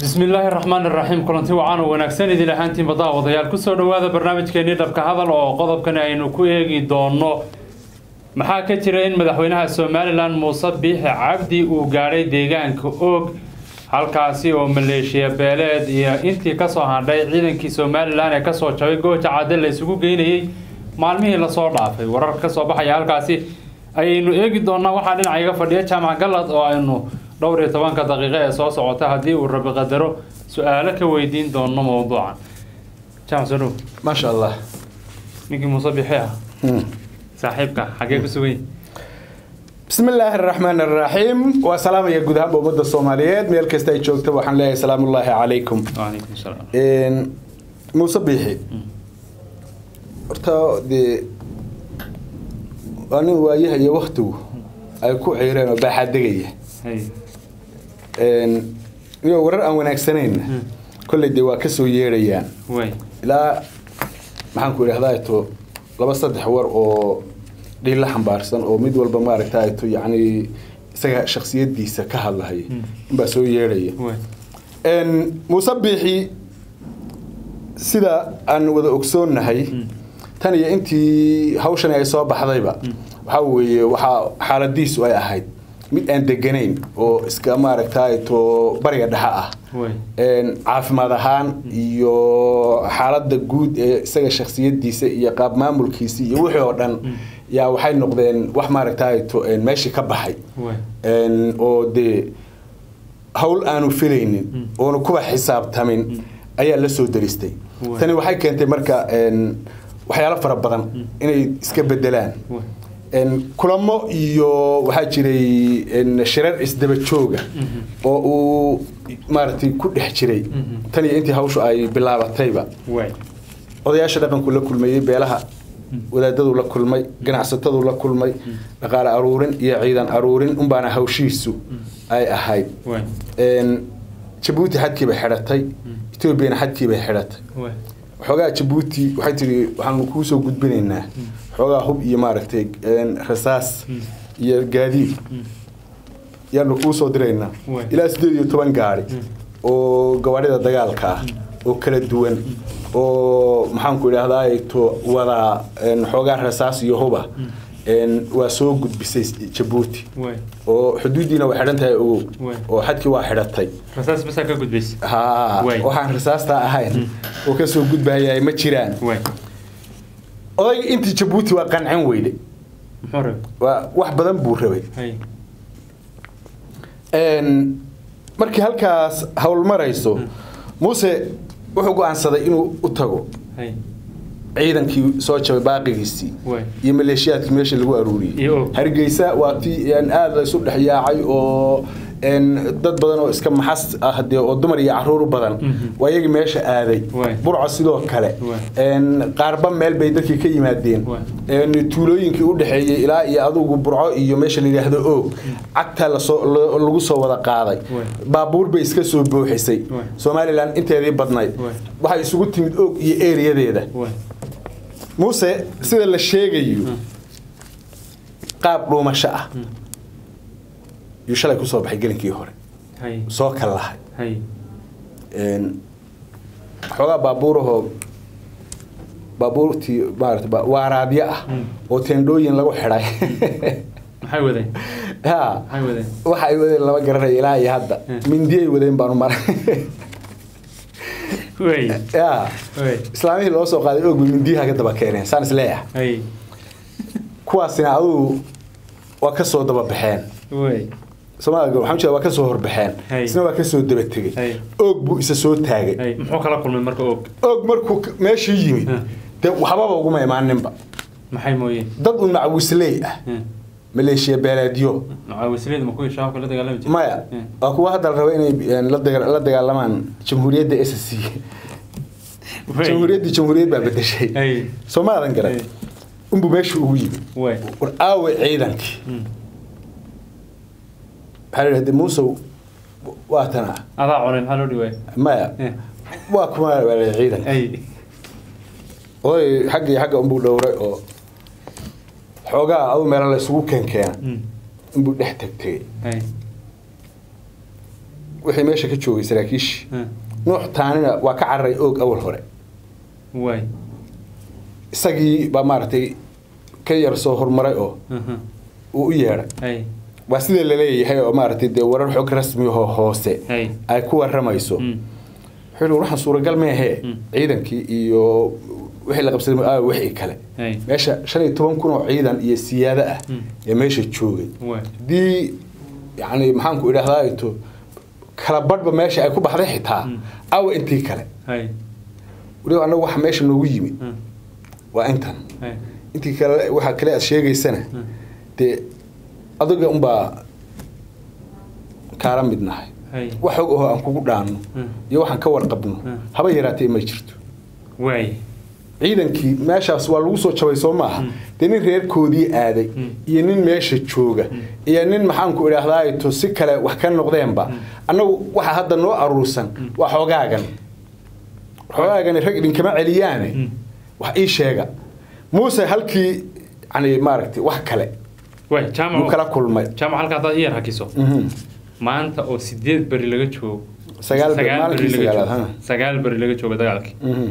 bismi illaahi raxmaan iraxiim kulanti wacan oo wanaagsan idin ahaantiin baddaha wadayaal kusoo dhowaada barnaamijkeenii dhabka hadal oo qodobkani aynu ku eegi doono maxaa ka jira in madaxweynaha somalilan muuse biixi cabdi uu gaadhay deegaanka oog halkaasi oo maleeshiya beeleed iyo intii kasoo hadhay ciidankii somalilan ee kasoo jabay gooja cadde la isugu geynayey maalmihii lasoo dhaafay warar kasoo baxaya halkaasi ayaynu eegi doonaa waxaa dhinaca iga fadhiya jaamac galad oo aynu dhowr iyo tobanka daqiiqo ee soo socota haddii uu rabi qadaro su-aalo ka weydiin doono mowduucan jaamac soo dhow maasha allah ninkii muuse bixi ah saaxiibka xaggee ku sugan yahay bismi illaahi araxmaan araxiim waa salaamaya guud ahaanba ummadda soomaaliyeed meel kasta ay joogta waxaan leeyahay salaamullaahi calaykum wacalaykum salaam muuse biixi horta dee waa nin waayaha iyo waktigu ay ku ciireen oo baaxaadegaya hay iyo warar aan wanaagsanayna kolley dee waa kasoo yeedhayaan way ilaa maxaan ku idhahdaa to laba saddex war oo dhiilla xambaarsan oo mid walba maaragta to yacni isaga shaksiyadiisa ka hadlahaya inbaa soo yeedhaya way muuse biixi sida aan wada ogsoonnahay tan iyo intii hawshan ay soo baxdayba waxaa weeye waxaa xaaladiisu ay ahayd mid aan deganayn oo iska maaragta to bariga dhexe ah way caafimaad ahaan iyo xaaladda guud ee isaga shaksiyadiisa iyo qaab maamulkiisa iyo wixii oo dhan yaa waxay noqdeen wax maaragta to meeshii ka baxay way oo dee hawl aanu filaynin oonu kuwa xisaabtamin ayaa la soo daristay Waay. tani waxay keentay marka waxyaalo fara badan inay iska bedelaan way kulamo iyo waxaa jiray shirar isdaba jooga oo uu maaragtay ku dhex jiray tan iyo intii hawshu ay bilaabatayba way odayaasha dhaqanku la kulmayey beelaha wadaadadu la kulmay ganacsatadu la kulmay dhaqaale aruurin iyo ciidan aruurin unbaana hawshiisu ay ahayd way jabuuti xadkii bay xidhatay etoobiyana xadkii bay xidhatay way xoogaa jabuuti waxay tihi waxaanu kuu soo gudbinaynaa xoogaa hub iyo maaragtay rasaas iyo gaadiid yaanu kuu soo diraynaa Waay. ilaa sideed iyo toban gaari oo gawaadhida dagaalka ah oo kala duwan oo maxaanku idhahdaa to wadaa xoogaa rasaas iyo huba waa soo gudbisay jabuuti way oo xuduuddiina way xidhan tahay ogow Waay. oo xadkii waa xidhatay rasaas basaa ka gudbaysa haa Waay. waxaan rasaasta ahayn oo ka soo gudbahayaa ma jiraan way odayga intii jabuuti waa qancin weyde muxuu rabay waa wax badan buu rabay hay markii halkaas hawl marayso muuse wuxuu go-aansaday inuu u tago hay ciidankii soo jabay baaqigiisii Waay. iyo maleeshiyaadkii meesha lagu aruuriyey Iyo og. hargeysa waa tii aada la isu dhex yaacay oo een, dad badan oo iska maxas ah dee oo dumar iyo caruur badan waa iyagii meesha aaday Waay. burco sidoo kale Waay. een, qaarba meel bay dadkii ka yimaadeen Waay. een, tuulooyinkii u dhexeeyey ilaa iyo adugu burco iyo meesha la yidhaahdo oog cagtaa lasoo la- lagu soo wada qaaday Waay. baabuur bay iska soo buuxisay Waay. somalilan inteedii badnayd Waay. waxay isugu timid oog iyo eeriyadeeda way muuse sida la sheegayo qaab dhuumasho ah yuu shalay ku soo baxay gelinkii hore hay soo kal lahay hay xoogaa baabuurahoo baabuurtii maarata ba- waaraadyo ah oo teendhooyin lagu xidhay maxay wadeen ha maxay wadeen waxa ay wadeen lama garanaya ilaa iyo hadda mindiyay wadeen baanu maray way ya way islaamihii loo soo qaaday oog bay mindiyaha ka daba keeneen saan is leeyahay hay kuwaasina adugu waa ka soo daba baxeen way soomaalga waxaan jeeda waa ka soo horbaxeen Hay. isna waa ka soo daba tegey Hay. oog buu isa soo taagay hay muxuu kala kulmay marka og oog markuu k- meeshii yimid Hmm. dee waxbaba uguma imaaninba maxay mooyeen dad un macawisley ah maleeshiya beeleedyo macaawisleed ma kuwii shabaabka la dagaalami jiray maya Hmm. waa kuwa hadda la raba inay een, la daga- la dagaalamaan jamhuuriyadda s c Way. jamhuuriyaddii jamhuuriyad baa bedeshay hay soo maadan garan Hey. unbuu meesha ugu yimid way war aawe ciidankii Hmm. waxaa la yidhahda muusow waa tana adaa cunay maxaa loo dhiwaay maya Eh. waa kuma baa la ciidanka hay oday xaggii xagga unbuu dhowray oo xoogaa adu meelo la isugu keenkeena Hmm. inbuu dhex tagtegay hay wixii meesha ka joogay saraakiishii Mm. nuux taanina waa ka cararay oog awal hore waay isagii baa maaragtay ka yar soo horumaray oo Mhm. uu u yeedhay hay waa sida laleeyahay oo maaragtay dee warar xog rasmi oo hoose hay ay ku waramayso Mm. wuxuu yidhi waxaan suuragal meehee Mm. ciidankii iyo wixii la qabsaday aa wixii kale hay meesha shan iyo toban kun oo ciidan iyo siyaado ah Mm. ee meesha joogay waay haddii yacni maxaanku idhahdaa ito kala badhba meesha ay ku baxday xitaa Mm. awa intii kale hay weliba annagu waxa meesha noogu yimid Mm. waa intan hay intii kale waxaa kale aad sheegaysana Mm. dee adiga unbaa kaala mid nahay hay wax og ahoo aan kugu dhaanno Mm. iyo waxaan ka warqabno Mm. haba yaraatee ma jirto waay ciidankii meeshaas waa lagu soo jabay soo maaha Mm. dee nin reerkoodii aaday Mm. iyo nin meesha jooga iyo nin maxaanku idhaahdaa to si kale wax ka noqdeenba annagu waxa hadda noo aruursan waa xoogaagan xoogaagani rag idinkama celiyaane Mm. wax ii sheega muuse halkii yani maaragtay wax kale waay buu jaamac kala kulmay jaamac halka haddaad iyar hakiso Mhm. maanta oo sideed beri laga joogo Sagaal beri, maalinkii laga sagaalaad, joogo. ha. sagaal beri laga joogo dagaalkii Mhm.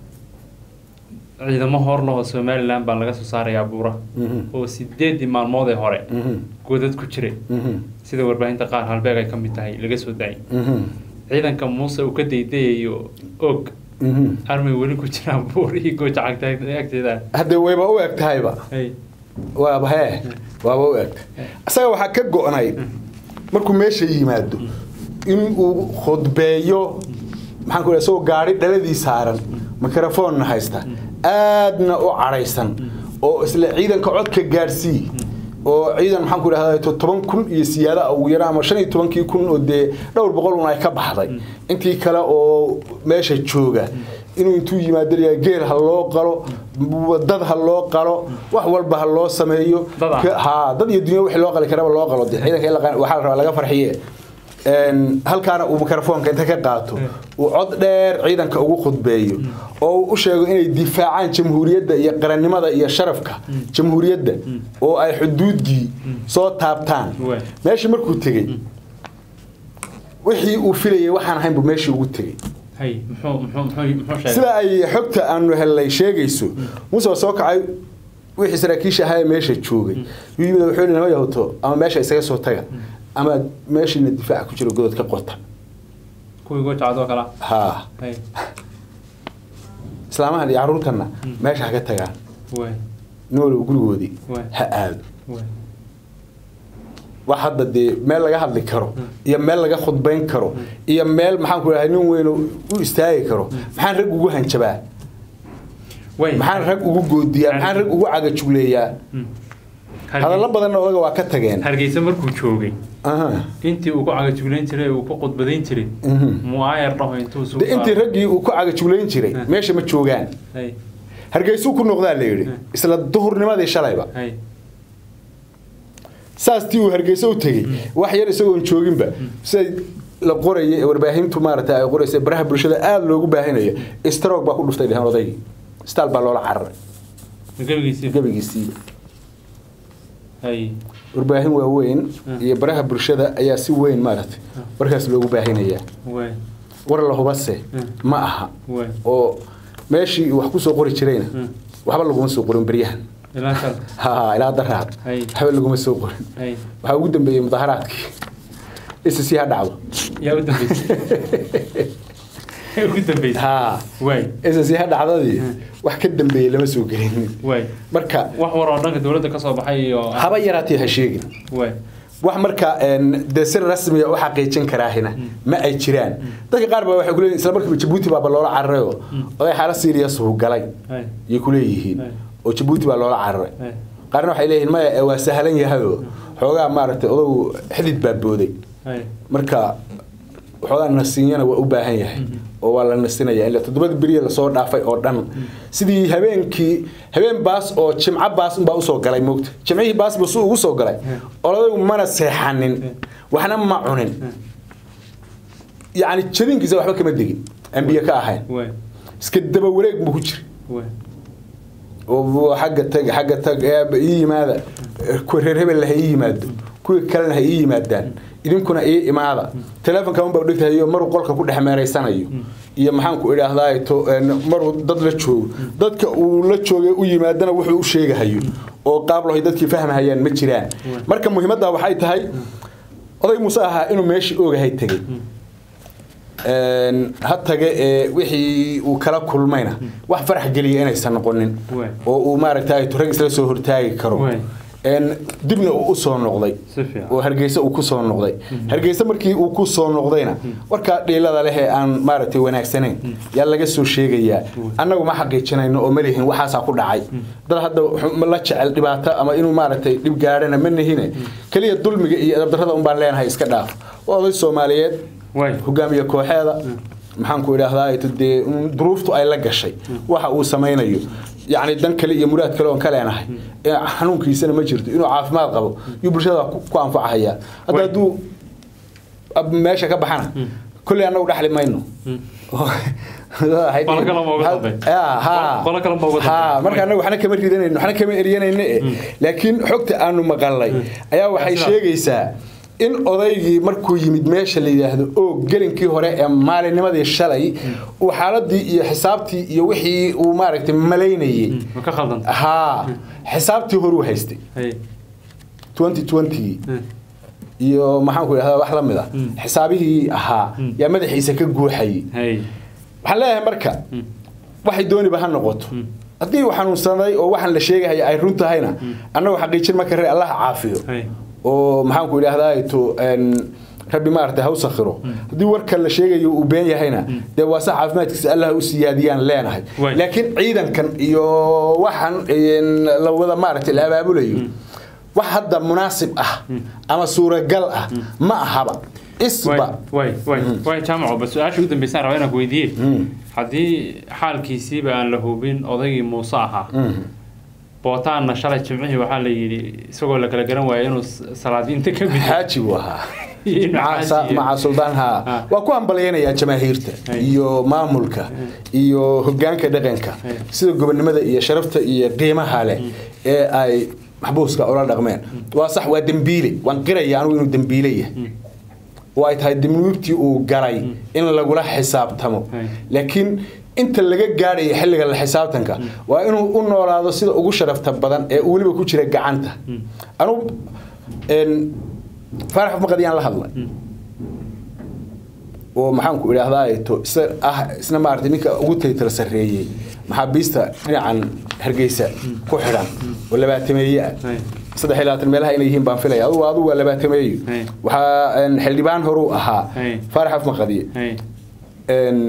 ciidamo hor leh oo somaliland baa laga soo saarayaa buura Mhm. oo sideedii maalmood ee hore Mhm. godad ku jiray Mhm. sida warbaahinta qaar halbeeg ay ka mid tahay laga soo daayay Mhm. ciidanka muuse uu ka daydayayo og Mhm. armay weli ku jiraan buur iyo gooja cagta agteeda hadde wayba u eg tahayba hay waaba hee waaba u eg isaga waxaa ka go-nay markuu meesha yimaado in uu khudbeeyo maxaan ku isagoo gaari dhaladii saaran mikrofonna haysta aadna u cadhaysan oo isla ciidanka codka gaadhsii oo ciidan maxaan ku idhahdaa to toban kun iyo siyaada ugu yara ama shan iyo tobankii kun oo dee dhowr boqol un ay ka baxday intii kale oo meesha jooga inuu intuu yimaado layaa geel ha loo qalo dad ha loo qalo wax walba ha loo sameeyo Dad ah. Ka- haa dad iyo dunya wixii loo qali karaba loo qalo dee ciidanka in la qan- waxaa la rabaa laga farxiye Een, halkaana uu mikrofoonka inta ka qaato uu cod dheer ciidanka ugu khudbeeyo oo uu u sheego inay difaacaan jamhuuriyadda iyo qarannimada iyo sharafka jamhuuriyadda oo ay xuduuddii soo taabtaan Waay. meeshii markuu tegey wixii uu filayay waxaan ahayn buu meeshii ugu tegey hay muxuu muxuu muxuu muxuu sheegay sida ay xogta aanu helnay sheegayso muuse waa soo kacay wixii saraakiisha ahaa ee meesha joogay yuu yimid wuxuu yidhi nama yahuto ama meesha isaga soo taga ama meeshiina difaaca ku jiro godod ka qota kuwii gooja cad oo kala haa hay islaamahan iyo carruurtanna meesha ha ka tagaan waay nin waliba gurigoodii Waay. ha aado waay wax hadda dee meel laga hadli karo iyo meel laga khudbayn karo iyo meel maxaan ku dhahay nin weyn u istaagi karo maxaan rag ugu hanjabaa waay maxaan rag ugu goodiyaa maxaan rag ugu cagajugleeyaa Hargey- hadallo badanna odaga waa ka tageen hargeysa markuu joogay Aha. intii uu ku cagajuglayn jiray uu ku khudbadayn jiray Mhm. muaayar dhaho intuu suu de intii raggii uu ku cagajuglayn jiray Eh. meesha ma joogaan hay hargeysuu ku noqdaa la yidhi Eh. isla duhurnimadii shalayba hay saas tii uu hargeysa u tegey wax yar isagoon jooginba siday la qoraya ee warbaahintu maaragtay ay qoraysa baraha bulshada aada loogu baahinaya stroke baa ku dhuftay dheheen odaygii staal baa loola cararay gabigiisii gebigiisii hay warbaahin waaweyn Mm. iyo baraha bulshada ayaa si weyn maaragtay warkaas loogu baahinaya waay war la hubase Mm. ma aha waay oo meeshii wax ku soo qori jirayna Mm. waxba laguma soo qorin beryahan ilaa kal ha ilaa daraad Hay. waxba laguma soo qorin hay waxaa ugu dambeeyey mudaharaadkii isi ha dhacdo yaa u dambeysay yaa ugu dambeysay ha waay isi ha dhacdadii Mm. wax ka dambeeyey lama soo gelin waay marka wax war oo dhanka dowladda ka soo baxay iyo haba yaraatee ha sheegin waay wax marka een, dee si rasmiya u xaqiijin karaahina ma ay jiraan dadka qaar baa waxay kuleeyihin isla markiiba jabuuti baaba loola cararayo oday xaala serious uu galay hay yay kuleeyihiin Ay. oo jabuuti baa loola cararay hay qaarna waxay leeyihiin maya ee waa sahlan yahayoo xoogaa maaragtay odagu xidid baa booday hay marka waxoogaa nasiinyana waa u baahan yahay oo waa la nasinaya ila toddobada beriya lasoo dhaafay oo dhan sidii habeenkii habeen baas oo jimco baas unbaa usoo galay moogta jimcihii baas buu su ugu soo galay oladaygu mana seexanin waxna ma cunin yacni jadinkiisa waxba kama degin aan biyo ka ahayn waay iska daba wareeg buu ku jira waay oo xagga tag xagga tag ee ii yimaada kuwa reer hebel ha ii yimaado kuwa kalena ha ii yimaadaan idinkuna ii imaada teleefonka unbaa dhigtahayo maruu qolka ku dhex meeraysanayo iyo maxaanku idhaahdaa to maruu dad la joogo dadka uu la joogay u yimaadana wuxuu u sheegahayo oo qaab lahoy dadkii fahmahayaan ma jiraan marka muhiimadda waxay tahay oday muuse ahaa inuu meeshii oogahay tegey ha tage ee wixii uu kala kulmayna wax farax geliya inaysan noqonin Waay. oo uu maaragtay rag isla soo hortaagi karo Waay. een dibna uu u soo noqday Si fiican. oo hargeysa uu ku soo noqday hargeysa markii uu ku soo noqdayna warkaa dhiilada leh ee aan maaragtay wanaagsanayn yaa laga soo sheegayaa annagu ma xaqiijinayno oo ma lihin waxaasaa ku dhacay dad hadda wuxuu la jecel dhibaato ama inuu maaragtay dhib gaadhana ma nihine keliya dulmiga iyo edabdarrada un baan leenahay iska dhaaf waa oday soomaaliyeed waay hogaamiye kooxeeda maxaan ku idhaahdaa dee un duruuftu ay la gashay waxa uu samaynayo yacni dan kale iyo muraad kale oon ka leenahay ee xanuunkiisana ma jirto inuu caafimaad qabo yuu bulshada ku ku anfacahayaa hadda Way. hadduu ab- meesha ka baxana kolley annagu dhaxli mayno Qolo kale ma uga dambeyn. Ya, ha. Qolo kale ma uga Ha, dambeyn. marka annagu waxna kama ridanayno waxna kama eryanayno eh laakiin xogta aanu maqalnay ayaa waxay sidaas. sheegaysaa in odaygii markuu yimid meesha la yidhaahdo oo gelinkii hore ee maalinnimadii shalay uu xaaladii iyo xisaabtii iyo wixii uu maaragtay malaynayey ma ka khaldan haa xisaabtii horuu haystay hay 2020 Mm. iyo maxaanku idhahdaa wax la mid ah xisaabihii ahaa yaa madaxiisa ka guuxayay hay waxaan leeyahay marka waxay dooniba ha noqoto haddii uu xanuunsaday oo waxaan la sheegahaya ay run tahayna annagu xaqiijin ma karre allah caafiyo hay oo maxaanku idhahdaa to een, rabbi maaragtay ha u sakhiro haddii warka la sheegayo uu been yahayna dee waa sax caafimaadkiisa allah u siyaadiyaan leenahay Waay. laakiin ciidankan iyo waxaan een, la wada maaragtay la abaabulayo wax hadda munaasib ah ama suuragal ah ma ahaba isba way way way jaamaco bas su-aasha ugu dambeysaan rabaa inaan ku weydiiye haddii xaalkiisiiba aan la hubin odaygii muuse ahaa bootaanna shalay jimcihii waxaa la yidhi isagoo la kala garan waaya inuu s- salaadiinta ka mid xaaji buu ahaa Iyo inuu maca xaaji sa- iyo- maca suldaan haa Ah. waa ku hambalyaynayaa jamaahiirta Ay. iyo maamulka iyo hogaanka dhaqanka Ay. sida gobonimada iyo sharafta iyo qiimaha leh ee ay maxbuuska ula dhaqmeen waa sax waa dembiile waan qiraya anugu inuu dembiile yahay oo ay tahay dembiibtii uu galay in lagula xisaabtamo Ay. laakiin inta laga gaadhaya xilliga la xisaabtanka waa inuu u noolaado sida ugu sharafta badan ee uu weliba ku jira gacanta anugu een, faarax maqadiyaan la hadlay oo maxaanku idhaahdaa to isa ah isna maaragtay ninka ugu taytala sarreeyey maxaabiista dhinacan hargeysa ku xidhan oo labaatameeye ah Ay. saddex iyo labaatan meelaha inay yihiin baan filaya adugu adugu waa labaatameeyo Ay. waxaa een, xildhibaan horuu ahaa Ay. faarax afmaqadiye hay een,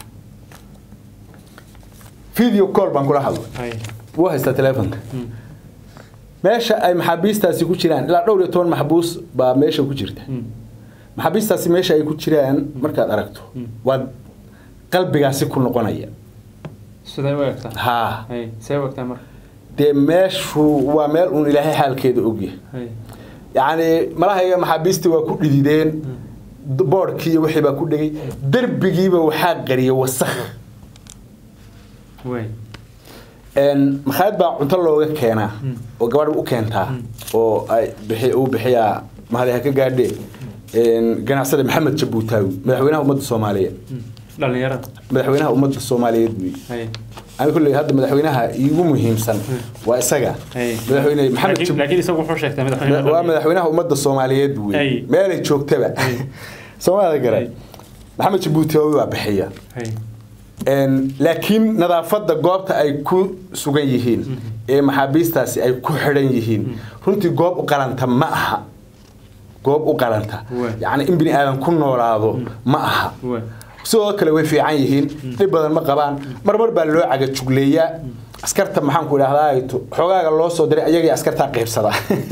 video call baan kula hadlay hay wuu haystaa teleefonka meesha ay maxaabiistaasi ku jiraan ilaa dhowr iyo toban maxbuus baa meesha ku jirta maxaabiistaasi meesha ay ku jiraan markaad aragto waad qalbigaasi ku noqonaya siday u egtaa haa hay see u egtaa marka dee meeshu waa meel uun ilaahay xaalkeeda ogyahay hay yacni malahayga maxaabiistii waa ku dhidideen boodhkii iyo wixii baa ku dhegay derbigiiba waxaa qariyay wasakh way een makhaayad baa cunto looga keenaa oo gabadh u keentaa oo ay bixi uu bixiyaa mahadi ha ka gaadhee een ganacsade maxamed jabuutaawi madaxweynaha ummadda soomaaliyeed dhalinyarada madaxweynaha ummadda soomaaliyeed wey hay ani kulley hadda madaxweynaha iigu muhiimsan waa isaga hay madaxweyne maxamed laakiin Jab- laakiin isagu wuxuu sheegtay madaxweyne waa madaxweynaha ummadda soomaaliyeed Ay. wey meelay joogtaba soomaalida garay maxamed jabuutaawi waa bixiya hay Een, laakiin nadaafadda goobta ay ku sugan yihiin ee maxaabiistaasi ay ku xidhan yihiin runtii goob u qalanta ma aha goob u qalanta Waay. yacni in bini aadan ku noolaado ma aha way sidoo kale way fiican yihiin dhib badan ma qabaan marmar baa loo caga jugleeyaa askarta maxaanku idhahdaa xoogaaga loo soo diray ayagii askartaa qaybsada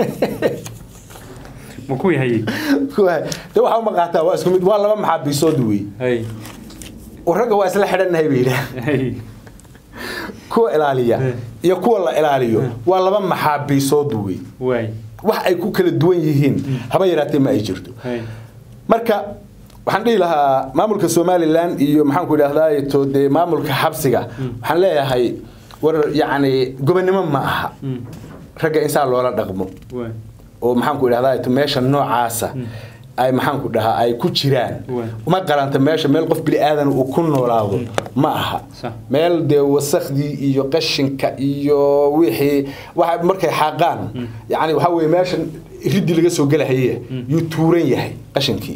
ma ku yahay de waxa uma qaataa waa isku mid waa laba maxaabiisood wey hay ragga waa isla xidhannahay bay yidhaah hay kuwa ilaaliya Eh. iyo kuwa la ilaaliyo waa laba maxaabiisood wey way wax ay ku kala duwan yihiin haba yaraatee ma ay jirto hay marka waxaan dhihi lahaa maamulka somalilan iyo maxaanku idhahdaa to dee maamulka xabsiga waxaan leeyahay war yacni gobonnimo ma aha ragga insaan loola dhaqmo way oo maxaanku idhahdaa to meesha noocaasa ay maxaanku dhahaa ay ku jiraan Waay. uma qaranta meesha meel qof bini aadan uu ku noolaado ma aha Sax. meel dee wasakhdii iyo qashinka iyo wixii waxa markay xaaqaan yani waxaa weye meeshan riddi laga soo gelahaye yuu tuuran yahay qashinkii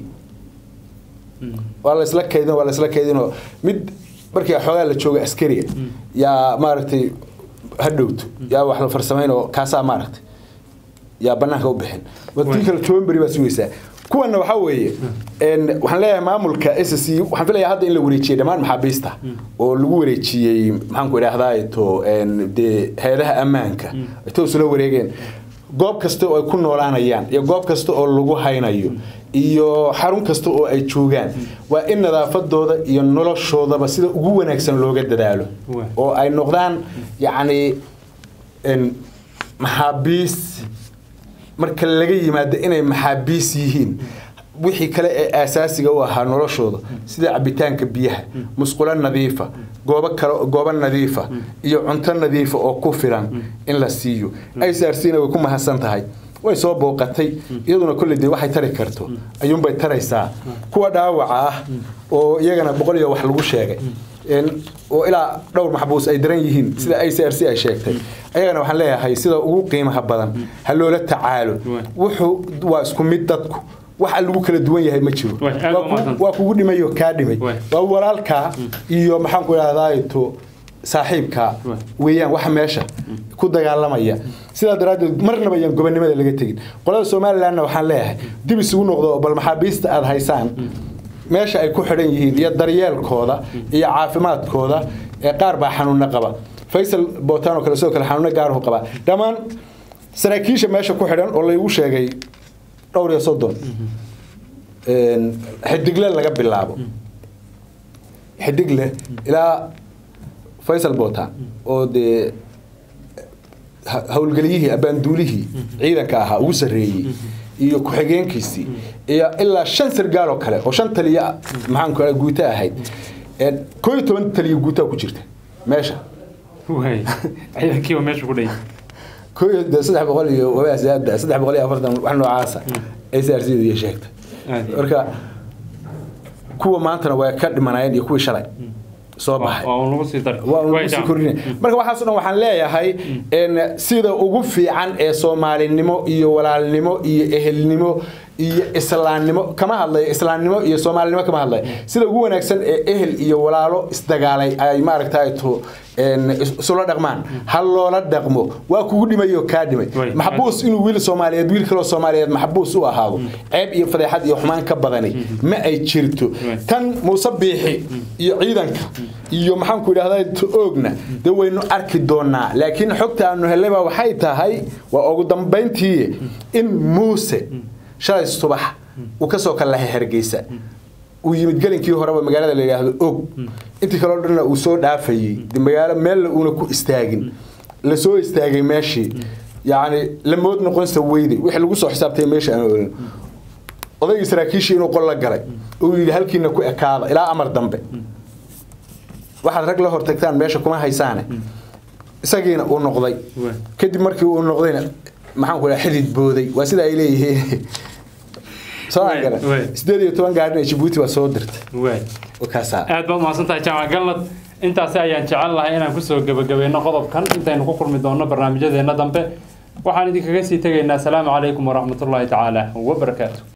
waa la isla kaydin waa la isla kaydinoo mid markii xoogaa la jooga askariga yaa maaragtay hadhowto yaa wax la farsamayn oo kaasaa maaragtay yaa banaanka u bixin wadii kale tobanberi baa sugaysaa kuwana waxaa weeye een, waxaan leeyahay maamulka s c waxaan filayaa hadda in la wareejiyey dhammaan maxaabiista oo lagu wareejiyey maxaanku idhahdaa to een, dee hay-adaha ammaanka ay toos ula wareegeen goob kasta oo ay ku noolaanayaan iyo goob kasta oo lagu haynayo iyo xarun kasta oo ay joogaan waa in nadaafadooda iyo noloshoodaba sida ugu wanaagsan looga dadaalo Waay. oo ay noqdaan yacni een, maxaabiis marka laga yimaado inay maxaabiis yihiin wixii kale ee aasaasiga u ahaa noloshooda sida cabitaanka biyaha musqulo nadiifa goobo kale goobo nadiifa iyo cunto nadiifa oo ku filan in la siiyo ICRC-na way ku mahadsan tahay way soo booqatay iyaduna kolley dee waxay tari karto ayuunbay taraysaa kuwa dhaawaca ah oo iyagana boqol iyo wax lagu sheegay een, oo ilaa dhowr maxbuus ay daran yihiin sida ICRC ay sheegtay ayagana waxaan leeyahay sida ugu qiimaha badan ha loola tacaalo Waay. wuxuu waa isku mid dadku waxa lagu kala duwan yahay ma jiro Waay, aad Waa u ku- mahadsan. waa kugu dhimay oo kaa dhimay Waay. waa walaalkaa iyo maxaanku idhahdaa to saaxiibkaa Waay. weeyaan waxa meesha ku dagaalamaya sidaa daraaddeed marnaba ayaan gobonimada laga tegin qolada somalilandna waxaan leeyahay dib isugu noqdo oo bal maxaabiista aada haysaan meesha ay ku xidhan yihiin iyo daryeelkooda iyo caafimaadkooda ee qaar baa xanuuna qaba faysal bootaan oo kale sidoo kale xanuuna gaaruhu qaba dhammaan saraakiisha meesha ku xidhan oo laygu sheegay dhowr iyo soddon een, xidigle laga bilaabo xidigle ilaa faysal bootaan oo dee ha- howlgeliyihii abaanduulihii ciidanka ahaa ugu sarreeyey iyo ku-xigeenkiisii iyo ilaa shan sargaal oo kale oo shan taliya maxaanku aa guuto ahayd Een, koo iyo toban taliya guutaa ku jirta meesha waay ciidankiiba meesha ku dhayay koo iyo dee saddex boqol iyo wabaas aada saddex boqol iyo afartan wax noocaasa ay SRC iyo sheegtay Aad iyo- marka kuwa maantana waa ka dhimanayeen iyo kuwii shalay soo baxay waa un lagu sii daray waa un Waay, lagu sii jaam. kordhinaya marka waxaas oo dhan waxaan leeyahay in sida ugu fiican ee soomaalinimo iyo walaalnimo iyo ehelnimo iyo islaamnimo kama hadlayo islaamnimo iyo soomaalinimo kama hadlayo sida ugu wanaagsan ee ehel iyo walaalo isdagaalay ay maaragtay to een, is- isula dhaqmaan ha loola dhaqmo waa kugu dhimay oo kaa dhimay Way. maxbuus inuu wiil soomaaliyeed wiil kaloo soomaaliyeed maxbuus u ahaado ceeb iyo fadeexad iyo xumaan ka badani ma ay jirto Way. tan muuse biixi iyo ciidanka iyo maxaanku idhahdaa oogna dee waynu arki doonaa laakiin xogta aanu helnayba waxay tahay waa ugu dambayntii in muuse shalay subax uu kasoo kalahay hargeysa uu yimid gelinkii horeba magaalada la yidhaahdo og intii kaleo dhanna uu soo dhaafayey de magaalo meella uuna ku istaagin la soo istaagay meeshii yacni la mood noqonsa weyday wixii lagu soo xisaabtay meesha aan olin odaygii saraakiishii inuu qol la galay uu yidhi halkiina ku ekaada ilaa amar dambe waxaad rag la hortagtaan meesha kuma haysaane isagiina uu noqday Waay. kadib markii uu noqdayna maxaan ku dhaha xidid booday waa sida ay leeyihiin soo Waay, aan waay. garan sideed iyo toban gaadhin ee Djibouti waa soo dirtay waay oo kaasaa aad baad mahadsantahay jaamac galnad intaasi ayaan jecel lahay inaan kusoo gebagabayno qodobkan intaynu ku kulmi doonno barnaamijyadeena dambe waxaan idinkaga sii tegaynaa asalaamu calaykum waraxmatullaahi tacaala wabarakaatu